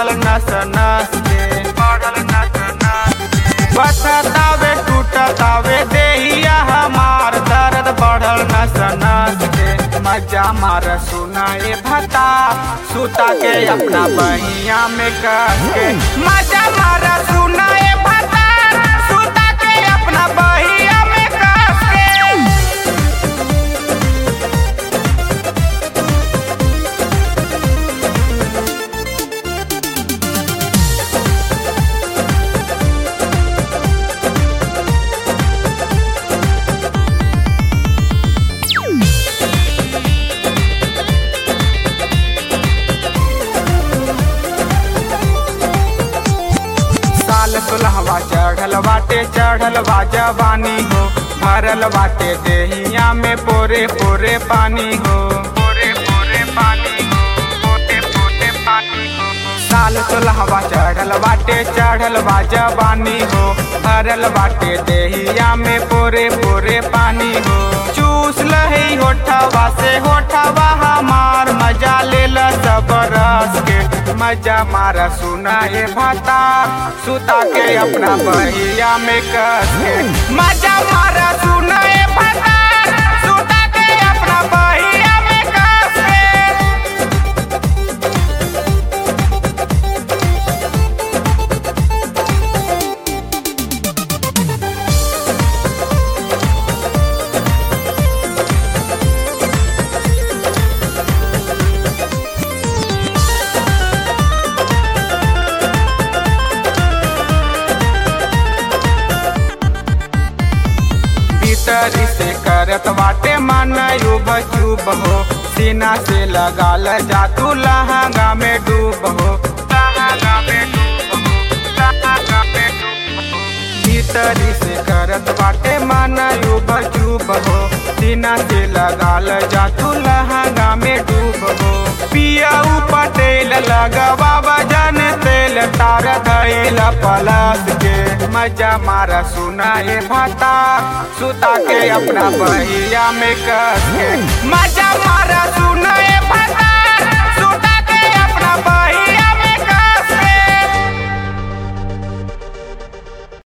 बढ़ल नस नस के बढ़ल नस नस के बथतावे टूटतावे देहिया हमार दर्द बढ़ल नस नस के मजा मार सुनाए भता सुता के अपना बहिया में कस के मजा मार सुनाए भता सुता के अपना बहिया में कस के साल सुलहवा चढ़ल बाटे चढ़ल बा जवानी हो भरल बाटे देहिया में पोरे पोरे पानी हो पोरे पोरे पानी हो पोते पोते पानी हो साल सुलहवा चढ़ल बाटे चढ़ल बा जवानी हो भरल बाटे देहिया में पोरे पोरे पानी हो चूस लही होठवा से होठवा हमार मजा ले सब रस के मजा मारा सुना ए भाता सुता के अपना बहिया में कस के मजा मारा सुना ए भाता सुता के अपना बहिया में कस के भीतरी से करत बाटे मन युब चुब हो सीना से लगाल जा तू लहंगा में डूब हो लहंगा में डूब हो लहंगा में डूब हो भीतरी से करत बाटे मन युब चुब हो सीना से लगाल जा तू लहंगा में डूब हो पिया पटेल लगवा बजन तेल तार धैल पलस के मजा मारा सुना ए भाता सुता के अपना बहिया में कस के मजा मारा सुना ए भाता सुता के अपना बहिया